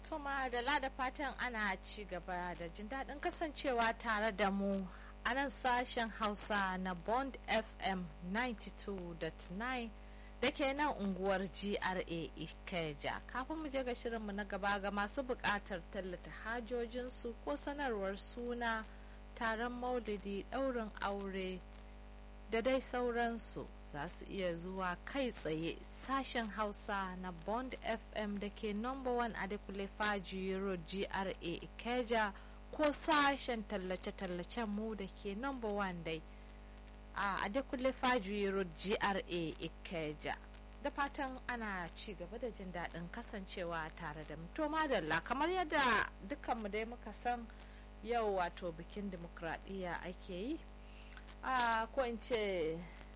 Toma da lada fatan ana ci gaba da jin daɗin kasancewa tare da mu a nan sashen Hausa na Bond FM 92.9 da ke nan unguwar GRA Ikeja. Kafin mu je ga shirinmu na gaba ga masu buƙatar tallata hajojinsu ko sanarwar suna taron maulidi ɗaurin aure da dai sauransu. za su iya zuwa kai tsaye sashen hausa na bond fm da ke number one adekule faji road gra ikeja ko sashen tallace-tallacen mu da ke number one dai a adekule faji road gra ikeja da fatan ana ci gaba da jin daɗin kasancewa tare da to madalla kamar yadda dukkanmu dai muka san yau wato bikin dimokuraɗiyya ake yi a ko in ce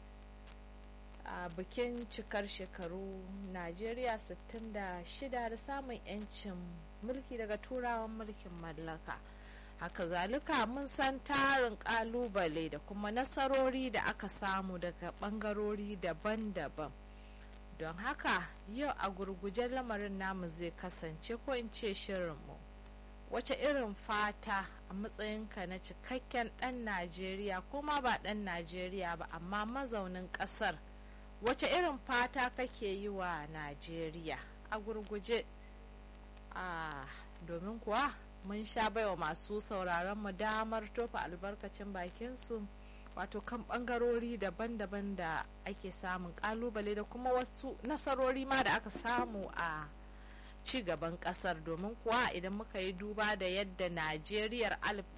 a bikin cikar shekaru najeriya 66 da samun 'yancin mulki daga turawan mulkin mallaka haka zalika mun san tarin kalubale da kuma nasarori da aka samu daga bangarori daban-daban don haka yau a gurgujen lamarin namu zai kasance ko in ce shirinmu wace irin fata a matsayinka na cikakken ɗan najeriya kuma ba ɗan najeriya ba amma mazaunin ƙasar wace irin fata kake yi wa najeriya a gurguje a domin kuwa mun sha baiwa masu sauraron mu damar tofa albarkacin bakinsu wato kan bangarori daban-daban da ake samun kalubale da kuma wasu nasarori ma da aka samu a ci gaban kasar domin kuwa idan muka yi duba da yadda najeriyar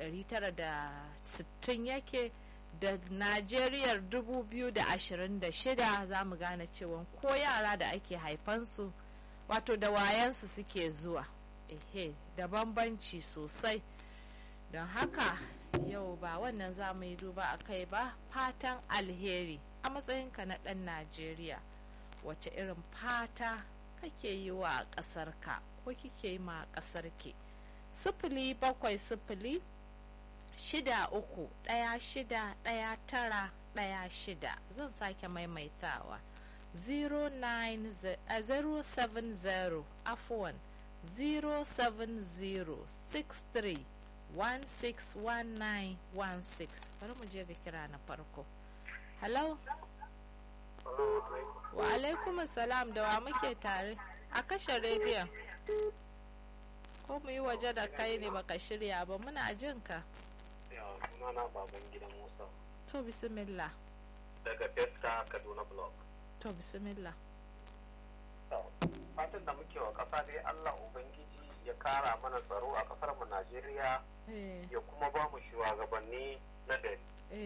1960 yake da najeriyar 2026 za mu gane cewa ko yara da ake haifansu wato da wayansu suke zuwa ehe da bambanci sosai don haka yau ba wannan za mu yi duba a kai ba fatan alheri a matsayinka na ɗan najeriya wace irin fata kake yi wa ƙasarka ko kike yi ma ƙasarki sifili bakwai sifili shida uku ɗaya shida ɗaya tara ɗaya shida zan sake maimaitawa 070 afuwan 07063 161916 bari mu je ga kira na farko hello wa alaikum salam da wa muke tare a kashe rediyon ko mu yi waje da kai ne baka shirya ba muna jin ka sunana baban gidan Musa. To bismillah. Daga Besta Kaduna Block. To bismillah. Fatan da muke wa ƙasa dai Allah Ubangiji ya kara mana tsaro a ƙasar mu Najeriya ya kuma ba mu shugabanni na gari.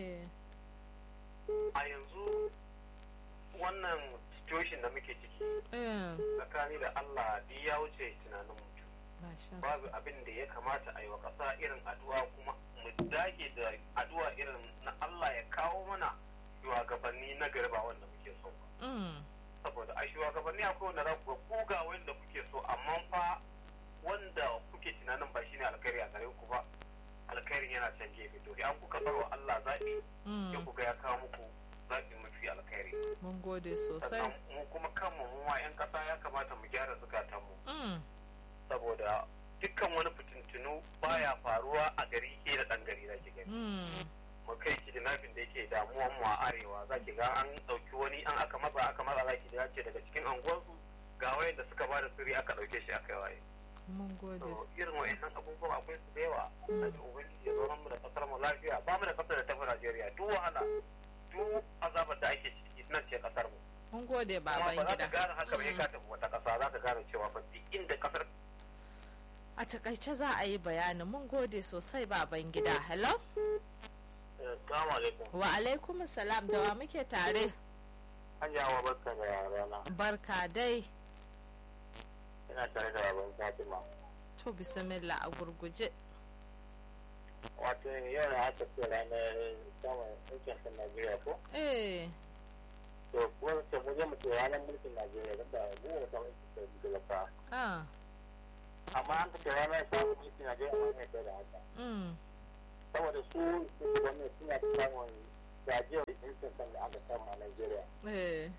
A yanzu wannan situation da muke ciki tsakani da Allah duk ya wuce tunanin mutum. Babu abin da ya kamata a yi wa ƙasa irin addu'a kuma mu dage da addu'a irin na Allah ya kawo mana shugabanni na gari ba wanda muke so ba. Saboda a shugabanni akwai wanda za ku ga kuga wanda kuke so amma fa wanda kuke tunanin ba shine alkhairi a gare ku ba alkhairin yana can gefe to an kuka barwa Allah zaɓi ya ku ga ya kawo muku zaɓi mafi alkhairi. Mun gode sosai. mu kuma kanmu mu ma 'yan ƙasa ya kamata mu gyara zukatanmu. Saboda dukkan wani fitintunu baya faruwa a gari ke da ɗan gari zaki gani. Mu kai kidnapping da yake damuwan mu a arewa zaki ga an ɗauki wani an aka matsa aka matsa zaki da ce daga cikin anguwarsu ga wayan da suka bada sirri aka ɗauke shi aka waye. Mun gode. Irin wa'annan abubuwa akwai su da yawa. Sani Ubangiji ya zaunar mu da ƙasar mu lafiya ba mu da ƙasar da tafi Najeriya duk wahala duk azabar da ake ciki nan ce ƙasar mu. Mun gode baban gida. Kuma ba za ka gida. gane haka ba ka tafi wata ƙasa za ka gane cewa ba duk inda ƙasar A takaice za a yi bayanin mun gode sosai baban gida. Hello? Assalamu alaikum. Wa alaikum salam da wa muke tare. Hajiyawa barka da rana. Barka dai. Ina tare da baban Fatima. To bismillah a gurguje. Wato yau na aka ce ranar samun mulkin kan Najeriya ko? Eh. To kuma ce mu je mu ce ranar mulkin Najeriya don da mu mu samu mulkin talaka. Ah. Amma an ce ranar samun mulkin Najeriya mun yadda da haka. Mm. Saboda su shugabanni suna samun gajiyar mulkin kan da aka samu a Najeriya. Eh.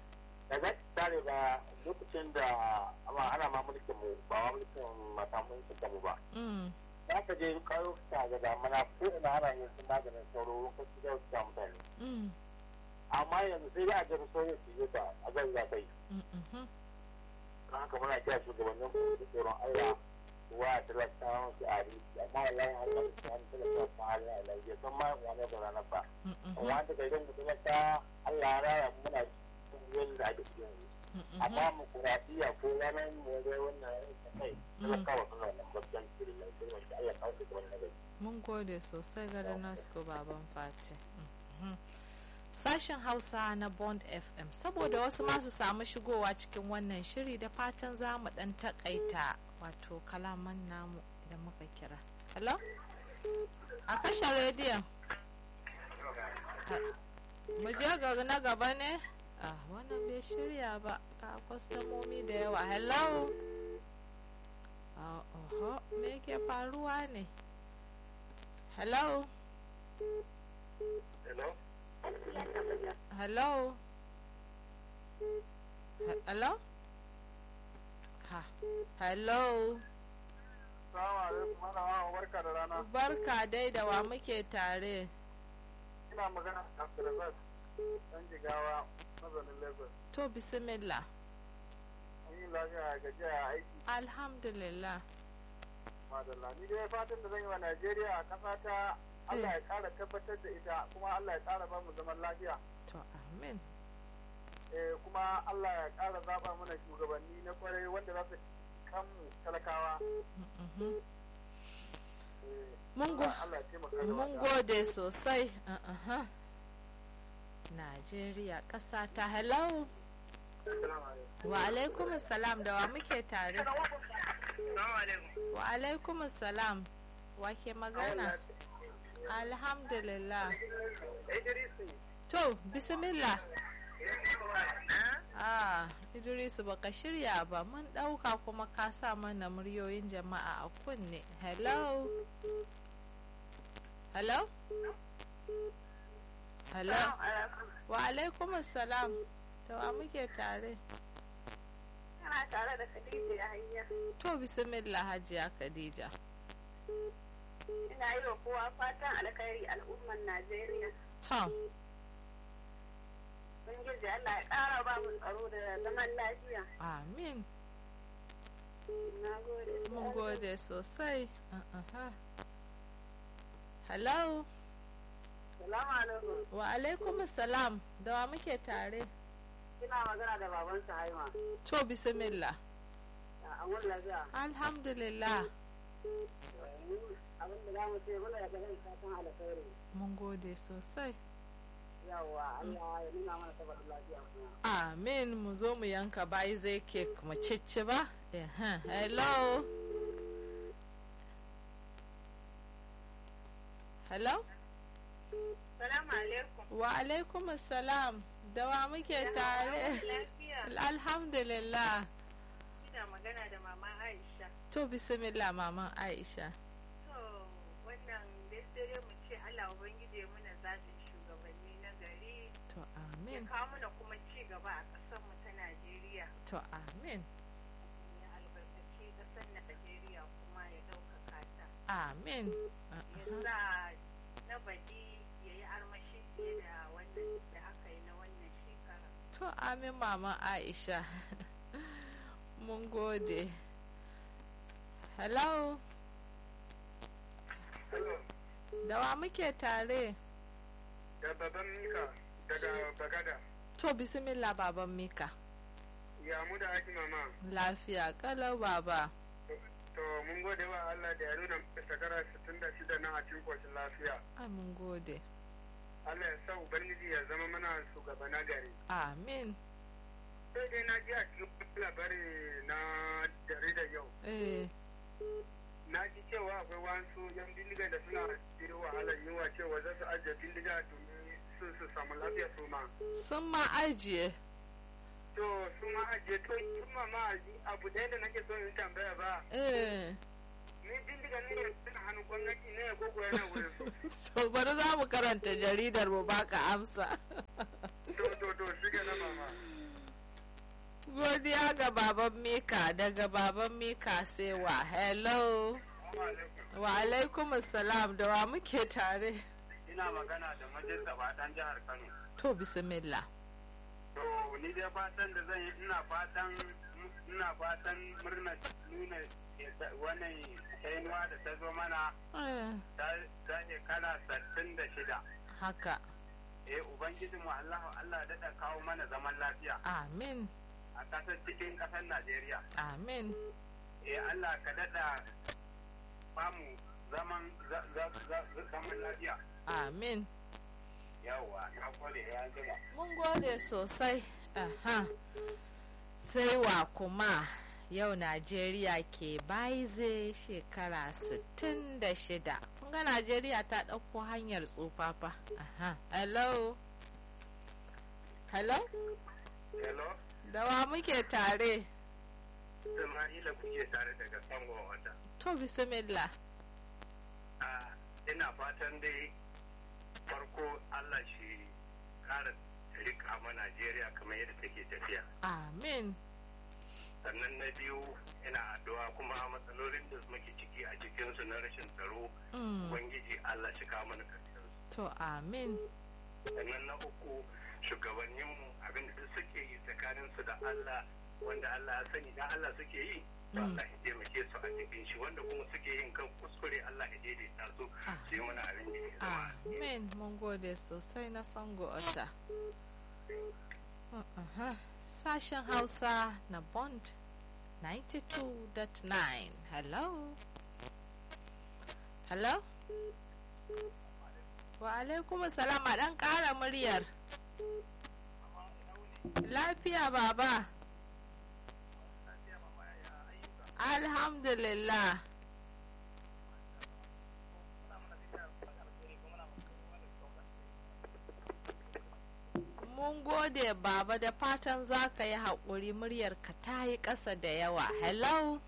da za ki tare ba lokacin da ana ma mulkin mu ba ma mulkin mata mulkin mu ba za ka je kayo ta ga damana ko ina ana yin sun maganin sauro lokaci da wasu mutane amma yanzu sai da a ga sauro su yi ta a zan za ta yi don haka muna kira shugabannin mu da tsoron Allah wa talakawan su a riki amma wallahi har yanzu su an talaka su har ya lafiya san ma wani da ranar ba amma da ga idan mutum ta Allah ya raya muna cikin da ake cikin yanzu amma mu kurafiya ko ranar mu ga wannan kai talakawa suna da gaskiyan cikin lafiya wanda Allah kawo su wannan gari mun gode sosai ga da nasu baban fati sashen hausa na bond fm saboda wasu masu samu shigowa cikin wannan shiri da fatan za mu dan takaita wato kalaman namu idan muka kira hello a kashe rediyon mu je ga na gaba ne ah wannan bai shirya ba ga kwastomomi da yawa hello oho me ke faruwa ne hello hello hello hello ha hello barka da rana. Barka dai da wa muke tare. Ina magana da Abdulrazak ɗan jigawa mazanin Lagos. To bismillah. An yi lafiya gajiya a aiki. Alhamdulillah. Madalla. Ni dai fatan da zan yi wa Najeriya a ƙasa ta Allah ya ƙara tabbatar da ita kuma Allah ya ƙara ba mu zaman lafiya. To amin. Eh, kuma Allah ya ƙara zaɓa mana shugabanni na kwarai wanda za su kanmu talakawa. Mun gode sosai. Najeriya ƙasa ta hello. Wa alaikum salam da wa muke tare. Wa alaikum salam. Wa ke magana? Alhamdulillah. To, bismillah. Ah, Idrisu baka shirya ba mun ɗauka kuma ka sa mana muryoyin jama'a a kunne. Hello? Hello? Hello? Wa alaikum salam. Da wa muke tare? Kana tare da Khadija Yahaya. To, bismillah Hajiya Khadija. Ina yi wa kowa fatan alkhairi al'umman Najeriya. To. Ubangiji Allah ya ƙara ba mu tsaro da zaman lafiya. Amin. Na gode. Mun gode sosai. Hello? Salamu alaikum. Wa alaikum salam. Da wa muke tare? Ina magana da baban Haima. To bismillah. A wani lafiya. Alhamdulillah. Abin da za mu ce muna da ganin fatan alkhairi. Mun gode sosai. Yawwa Allah ya nuna mana saboda lafiya kuma. Amin mu zo mu yanka bayi zai kek mu cicci ba? Hello? Hello? Salamu alaikum. Wa alaikum salam. Da wa muke tare? Alhamdulillah. Ina magana da mama Aisha. To bismillah maman Aisha. To wannan dai mu ce Allah ubangije muna zaɓin shugabanni na gari. To amin. Ya kawo mana kuma ci gaba a ƙasar mu ta Najeriya. To amin. Ya albarkaci ƙasar Najeriya kuma ya ɗaukaka ta. Amin. Ya sa na baɗi ya yi armashi fiye da wannan da aka yi na wannan shekara. To amin maman Aisha. Mun gode. Hello? Da wa muke tare? Da baban Mika daga Bagada. To bismillah baban Mika. Ya mu da ake mama. Lafiya kalau baba. To mun gode wa Allah da ya nuna shekara 66 na a cikin koshin lafiya. Ai mun gode. Allah ya sa Ubangiji ya zama mana shugaba na gari. Amin. Sai dai na ji a cikin labari na jarida yau. Eh. Na ji cewa akwai wasu yan bindiga da suna cikin wahalar yunwa cewa za su ajiye bindiga domin su su samu lafiya su ma. Sun ma ajiye. To su ma ajiye to kuma ma abu ɗaya da nake so in tambaya ba. Eh. Ni bindiga ne suna hannun gwamnati ne ko ko yana wurin su. So bari za mu karanta jaridar mu baka amsa. To to to shiga na mama. godiya ga baban mika daga baban mika sai wa hello wa alaikum salam da wa muke tare ina magana da majalisa fadan jihar kano to bismillah to ni dai fatan da zan yi ina fatan ina fatan murna nuna wannan kainuwa da ta zo mana ta shekara sattin da shida haka eh ubangijinmu Allah Allah daɗa kawo mana zaman lafiya amin a ƙasar cikin ƙasar Najeriya amin eh Allah ka daɗa bamu zaman zaman lafiya amin yawwa na gode ya jima mun gode sosai aha sai wa kuma yau najeriya ke baize shekara 66 kun ga najeriya ta ɗauko hanyar tsufafa aha hello hello hello da wa muke tare Isma'ila kuke tare daga sango wata to bismillah ina fatan dai farko Allah shi kara rika ma Najeriya kamar yadda take tafiya. Amin. Sannan na biyu ina addu'a kuma matsalolin da muke ciki a cikinsu na rashin tsaro. Ubangiji Allah shi kawo mana karshen To amin. Sannan na uku shugabanninmu abinda duk suke yi tsakaninsu da Allah wanda Allah ya sani da Allah suke yi. Allah ya taimake su a cikin shi wanda kuma suke yin kan kuskure Allah ya daidaita su su yi mana abin da ya zama. Amin mun gode sosai na sango ota. Sashen Hausa na Bond 92.9 Hello? Hello? Wa alaikum salam a ɗan ƙara muryar. Lafiya baba. Alhamdulillah. Mun gode baba da fatan za ka yi haƙuri muryarka ta yi ƙasa da yawa. Hello?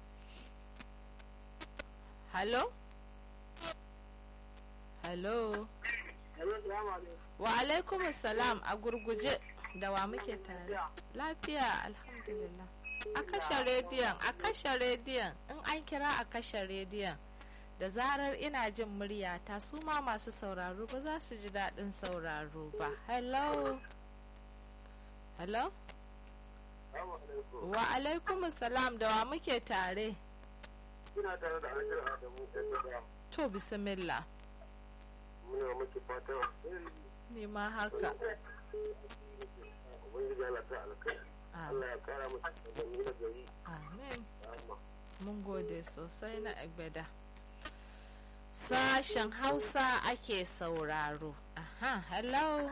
Hello? Hello? Wa alaikum salam a gurguje da wa muke tare. Lafiya alhamdulillah. a kashe rediyon a kashe rediyon in an kira a kashe rediyon da zarar ina jin muryata su ma masu sauraro ba za su ji daɗin sauraro ba hello hello wa alaikum salam da wa muke tare ina tare da alƙar adamu to bismillah muna miki fatan ni ma haka ubangiji Allah ta alƙar Allah ya kara musu shugabanni na gari. Amin. Mun gode sosai na Egbeda. Sashen Hausa ake sauraro. Aha, hello.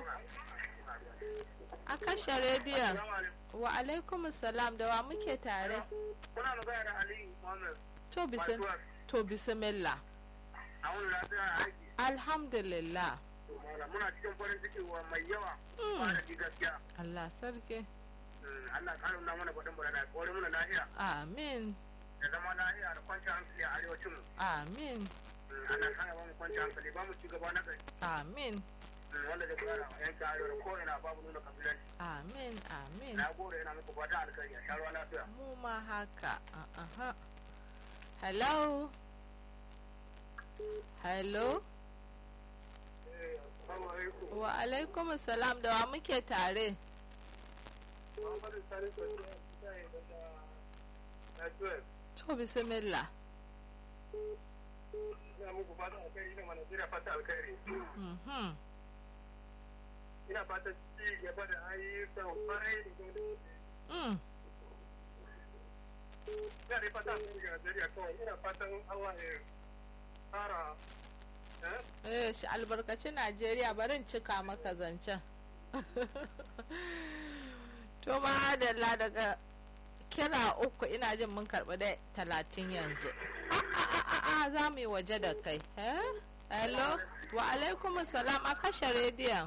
A kashe rediyon. Wa alaikum salam da wa muke tare. Kuna magana da Aliyu Muhammad. To bisim. To bisimillah. A wani lafiya aiki. Alhamdulillah. Muna cikin farin ciki wa mai yawa. Ba da gaskiya. Allah sarki. Allah ƙara nuna mana gwadon bara da kore mana lafiya. Amin. Da zama lafiya da kwanci hankali a arewacin. Amin. Allah ƙara ba mu kwanci hankali ba mu ci gaba na gari. Amin. Wanda zai kula da yankin arewa da ko'ina babu nuna kabilanci. Amin. Amin. Na gode yana muku fata alkhairi a sha ruwa lafiya. Mu ma haka. Aha. Hello. Hello. Wa alaikum salam da wa muke tare. To bismillah. Ina muku fata alkhairi ina Najeriya fata alkhairi. Ina fata ci gaba da ayyukan kwarai da gwamnati. Ina dai fata alkhairi ga Najeriya kawai ina fatan Allah ya fara Eh, shi albarkaci Najeriya barin cika maka zancen. To madalla daga kira uku ina jin mun karɓi da talatin yanzu. A za mu yi waje da kai. Hello? Wa alaikum salam a kashe rediyon.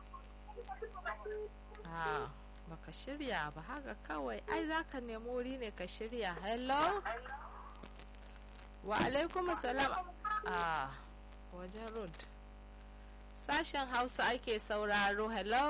Ah, baka shirya ba haka kawai. Ai za ka nemi wuri ne ka shirya. Hello? Wa alaikum salam. Ah, wajen road. Sashen Hausa ake sauraro. Hello?